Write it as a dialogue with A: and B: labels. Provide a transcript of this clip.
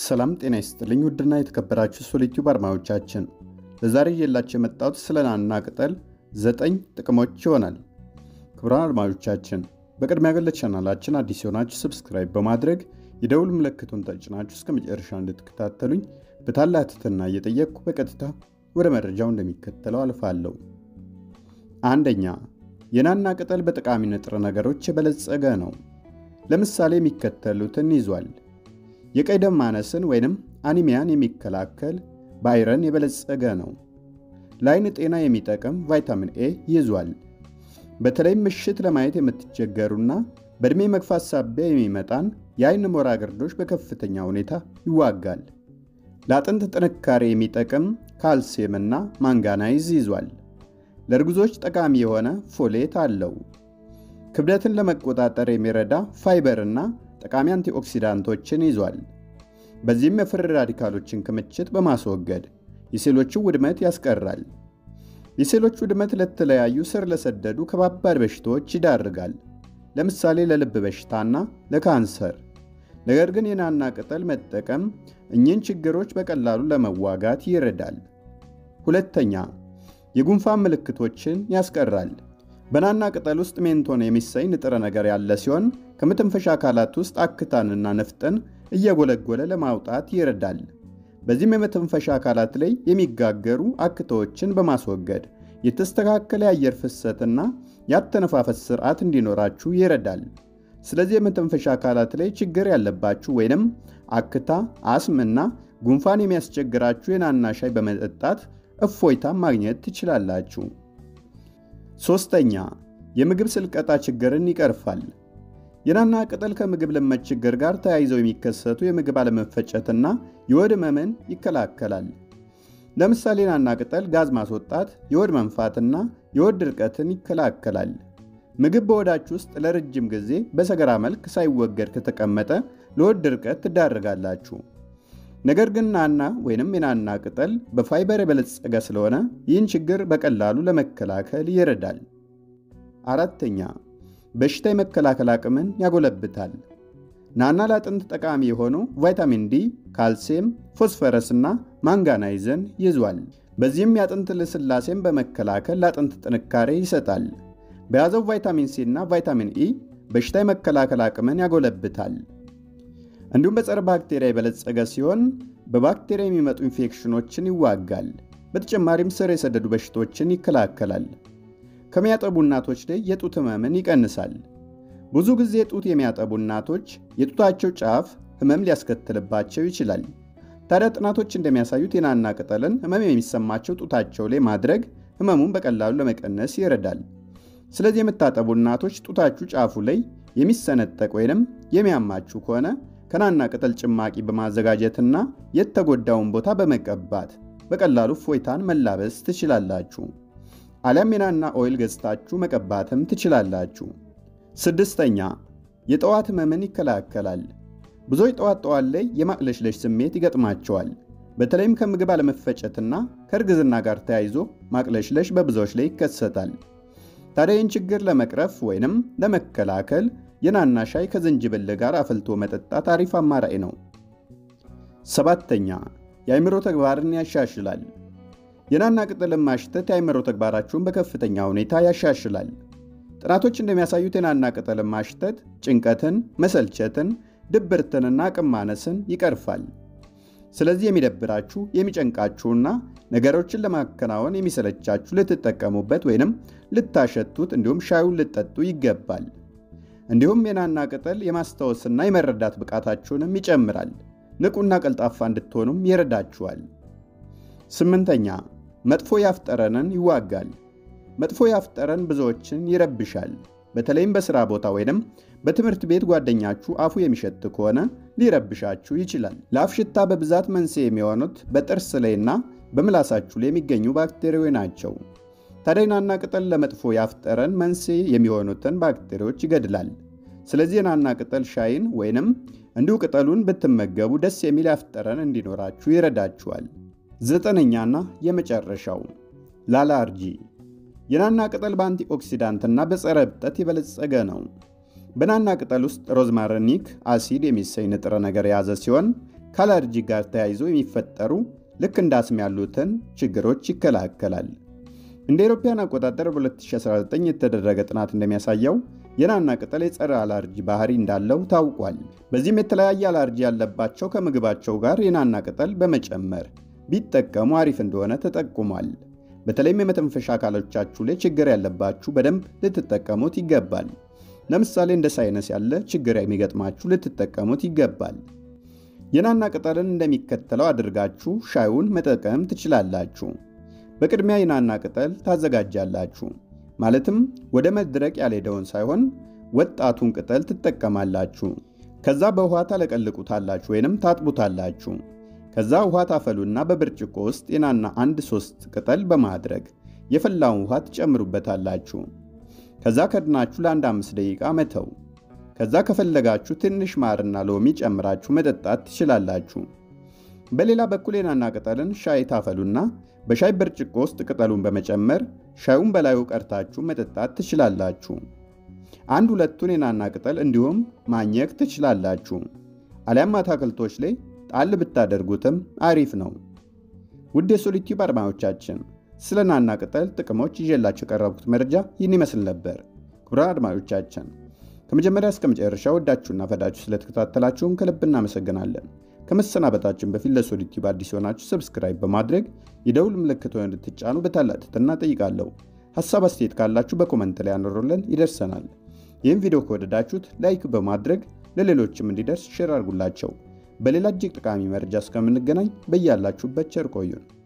A: ሰላም ጤና ይስጥልኝ ውድና የተከበራችሁ ሶሊቲዩብ አድማጮቻችን ለዛሬ እየላችሁ የመጣሁት ስለ ናና ቅጠል ዘጠኝ ጥቅሞች ይሆናል። ክቡራን አድማጮቻችን በቅድሚያ ገለ ቻናላችን አዲስ የሆናችሁ ሰብስክራይብ በማድረግ የደውል ምልክቱን ተጭናችሁ እስከ መጨረሻ እንድትከታተሉኝ በታላቅ ትህትና እየጠየቅኩ በቀጥታ ወደ መረጃው እንደሚከተለው አልፋለሁ። አንደኛ የናና ቅጠል በጠቃሚ ንጥረ ነገሮች የበለጸገ ነው። ለምሳሌ የሚከተሉትን ይዟል። የቀይ ደም ማነስን ወይንም አኒሚያን የሚከላከል በአይረን የበለጸገ ነው። ለአይን ጤና የሚጠቅም ቫይታሚን ኤ ይዟል። በተለይም ምሽት ለማየት የምትቸገሩና በዕድሜ መግፋት ሳቢያ የሚመጣን የአይን ሞራ ግርዶሽ በከፍተኛ ሁኔታ ይዋጋል። ለአጥንት ጥንካሬ የሚጠቅም ካልሲየምና ማንጋናይዝ ይዟል። ለእርጉዞች ጠቃሚ የሆነ ፎሌት አለው። ክብደትን ለመቆጣጠር የሚረዳ ፋይበርና ጠቃሚ አንቲኦክሲዳንቶችን ይዟል። በዚህም የፍሪ ራዲካሎችን ክምችት በማስወገድ የሴሎችን ውድመት ያስቀራል። የሴሎች ውድመት ለተለያዩ ስር ለሰደዱ ከባባድ በሽታዎች ይዳርጋል። ለምሳሌ ለልብ በሽታና ለካንሰር። ነገር ግን የናና ቅጠል መጠቀም እኚህን ችግሮች በቀላሉ ለመዋጋት ይረዳል። ሁለተኛ የጉንፋን ምልክቶችን ያስቀራል። በናና ቅጠል ውስጥ ሜንቶን የሚሰኝ ንጥረ ነገር ያለ ሲሆን ከመተንፈሻ አካላት ውስጥ አክታንና ነፍጠን እየጎለጎለ ለማውጣት ይረዳል። በዚህም የመተንፈሻ አካላት ላይ የሚጋገሩ አክታዎችን በማስወገድ የተስተካከለ የአየር ፍሰትና የአተነፋፈስ ስርዓት እንዲኖራችሁ ይረዳል። ስለዚህ የመተንፈሻ አካላት ላይ ችግር ያለባችሁ ወይንም አክታ፣ አስምና ጉንፋን የሚያስቸግራችሁ የናና ሻይ በመጠጣት እፎይታ ማግኘት ትችላላችሁ። ሶስተኛ የምግብ ስልቀጣ ችግርን ይቀርፋል። የናና ቅጠል ከምግብ ልመት ችግር ጋር ተያይዘው የሚከሰቱ የምግብ አለመፈጨትና የሆድ ህመምን ይከላከላል። ለምሳሌ ናና ቅጠል ጋዝ ማስወጣት፣ የሆድ መንፋትና የሆድ ድርቀትን ይከላከላል። ምግብ በሆዳችሁ ውስጥ ለረጅም ጊዜ በሰገራ መልክ ሳይወገድ ከተቀመጠ ለሆድ ድርቀት ትዳረጋላችሁ። ነገር ግን ናና ወይንም የናና ቅጠል በፋይበር የበለጸገ ስለሆነ ይህን ችግር በቀላሉ ለመከላከል ይረዳል። አራተኛ በሽታ የመከላከል አቅምን ያጎለብታል። ናና ለአጥንት ጠቃሚ የሆኑ ቫይታሚን ዲ፣ ካልሲየም፣ ፎስፈረስና ማንጋናይዘን ይዟል። በዚህም የአጥንት ልስላሴን በመከላከል ለአጥንት ጥንካሬ ይሰጣል። በያዘው ቫይታሚን ሲ እና ቫይታሚን ኢ በሽታ የመከላከል አቅምን ያጎለብታል። እንዲሁም በጸረ ባክቴሪያ የበለጸገ ሲሆን በባክቴሪያ የሚመጡ ኢንፌክሽኖችን ይዋጋል። በተጨማሪም ስር የሰደዱ በሽታዎችን ይከላከላል። ከሚያጠቡ እናቶች ላይ የጡት ህመምን ይቀንሳል። ብዙ ጊዜ ጡት የሚያጠቡ እናቶች የጡታቸው ጫፍ ህመም ሊያስከትልባቸው ይችላል። ታዲያ ጥናቶች እንደሚያሳዩት የናና ቅጠልን ህመም የሚሰማቸው ጡታቸው ላይ ማድረግ ህመሙን በቀላሉ ለመቀነስ ይረዳል። ስለዚህ የምታጠቡ እናቶች ጡታችሁ ጫፉ ላይ የሚሰነጠቅ ወይንም የሚያማችሁ ከሆነ ከናና ቅጠል ጭማቂ በማዘጋጀትና የተጎዳውን ቦታ በመቀባት በቀላሉ ፎይታን መላበስ ትችላላችሁ። አሊያም የናና ኦይል ገዝታችሁ መቀባትም ትችላላችሁ። ስድስተኛ የጠዋት ህመምን ይከላከላል። ብዙዎች ጠዋት ጠዋት ላይ የማቅለሽለሽ ስሜት ይገጥማቸዋል። በተለይም ከምግብ አለመፈጨትና ከእርግዝና ጋር ተያይዞ ማቅለሽለሽ በብዙዎች ላይ ይከሰታል። ታዲያ ይህን ችግር ለመቅረፍ ወይንም ለመከላከል የናና ሻይ ከዝንጅብል ጋር አፈልቶ መጠጣት አሪፍ አማራጭ ነው። ሰባተኛ የአእምሮ ተግባርን ያሻሽላል። የናና ቅጠልን ማሽተት የአእምሮ ተግባራችሁን በከፍተኛ ሁኔታ ያሻሽላል። ጥናቶች እንደሚያሳዩት የናና ቅጠልን ማሽተት ጭንቀትን፣ መሰልቸትን፣ ድብርትንና አቅም ማነስን ይቀርፋል። ስለዚህ የሚደብራችሁ የሚጨንቃችሁና ነገሮችን ለማከናወን የሚሰለቻችሁ ልትጠቀሙበት ወይንም ልታሸቱት እንዲሁም ሻዩን ልጠጡ ይገባል። እንዲሁም የናና ቅጠል የማስታወስና የመረዳት ብቃታችሁንም ይጨምራል። ንቁና ቀልጣፋ እንድትሆኑም ይረዳችኋል። ስምንተኛ መጥፎ የአፍ ጠረንን ይዋጋል። መጥፎ የአፍ ጠረን ብዙዎችን ይረብሻል። በተለይም በሥራ ቦታ ወይንም በትምህርት ቤት ጓደኛችሁ አፉ የሚሸት ከሆነ ሊረብሻችሁ ይችላል። ለአፍ ሽታ በብዛት መንስኤ የሚሆኑት በጥርስ ላይና በምላሳችሁ ላይ የሚገኙ ባክቴሪያዎች ናቸው። ታዲያ የናና ቅጠል ለመጥፎ የአፍ ጠረን መንስኤ የሚሆኑትን ባክቴሪያዎች ይገድላል። ስለዚህ የናና ቅጠል ሻይን ወይንም እንዲሁ ቅጠሉን ብትመገቡ ደስ የሚል የአፍ ጠረን እንዲኖራችሁ ይረዳችኋል። ዘጠነኛና የመጨረሻው ለአላርጂ የናና ቅጠል በአንቲኦክሲዳንትና በጸረ እብጠት የበለጸገ ነው። በናና ቅጠል ውስጥ ሮዝማሪኒክ አሲድ የሚሰኝ ንጥረ ነገር የያዘ ሲሆን ከአለርጂ ጋር ተያይዞ የሚፈጠሩ ልክ እንደ አስም ያሉትን ችግሮች ይከላከላል። እንደ አውሮፓውያን አቆጣጠር በ2019 የተደረገ ጥናት እንደሚያሳየው የናና ቅጠል የጸረ አለርጂ ባህሪ እንዳለው ታውቋል። በዚህም የተለያየ አለርጂ ያለባቸው ከምግባቸው ጋር የናና ቅጠል በመጨመር ቢጠቀሙ አሪፍ እንደሆነ ተጠቁሟል። በተለይም የመተንፈሻ አካሎቻችሁ ላይ ችግር ያለባችሁ በደንብ ልትጠቀሙት ይገባል። ለምሳሌ እንደ ሳይነስ ያለ ችግር የሚገጥማችሁ ልትጠቀሙት ይገባል። የናና ቅጠልን እንደሚከተለው አድርጋችሁ ሻዩን መጠቀም ትችላላችሁ። በቅድሚያ የናና ቅጠል ታዘጋጃላችሁ። ማለትም ወደ መድረቅ ያልሄደውን ሳይሆን ወጣቱን ቅጠል ትጠቀማላችሁ። ከዛ በውሃ ታለቀልቁታላችሁ ወይንም ታጥቡታላችሁ። ከዛ ውሃ ታፈሉና በብርጭቆ ውስጥ የናና አንድ ሶስት ቅጠል በማድረግ የፈላውን ውሃ ትጨምሩበታላችሁ። ከዛ ከድናችሁ ለአንድ አምስት ደቂቃ መተው። ከዛ ከፈለጋችሁ ትንሽ ማርና ሎሚ ጨምራችሁ መጠጣት ትችላላችሁ። በሌላ በኩል የናና ቅጠልን ሻይ ታፈሉና በሻይ ብርጭቆ ውስጥ ቅጠሉን በመጨመር ሻዩን በላዩ ቀርታችሁ መጠጣት ትችላላችሁ። አንድ ሁለቱን የናና ቅጠል እንዲሁም ማኘክ ትችላላችሁ። አሊያም አትክልቶች ላይ ጣል ብታደርጉትም አሪፍ ነው። ውድ የሶሊቲዩብ አድማጮቻችን ስለ ናና ቅጠል ጥቅሞች ይዤላችሁ የቀረብኩት መረጃ ይህን ይመስል ነበር። ክቡራን አድማጮቻችን ከመጀመሪያ እስከ መጨረሻ ወዳችሁና ፈዳችሁ ስለተከታተላችሁን ከልብ እናመሰግናለን። ከመሰናበታችን በፊት ለሶሊቲዩብ አዲስ የሆናችሁ ሰብስክራይብ በማድረግ የደውል ምልክት እንድትጫኑ በታላቅ ትህትና ጠይቃለሁ። ሀሳብ አስተያየት ካላችሁ በኮመንት ላይ ያኖሩልን፣ ይደርሰናል። ይህም ቪዲዮ ከወደዳችሁት ላይክ በማድረግ ለሌሎችም እንዲደርስ ሼር አድርጉላቸው። በሌላ እጅግ ጠቃሚ መረጃ እስከምንገናኝ በያላችሁበት ቸር ቆዩን።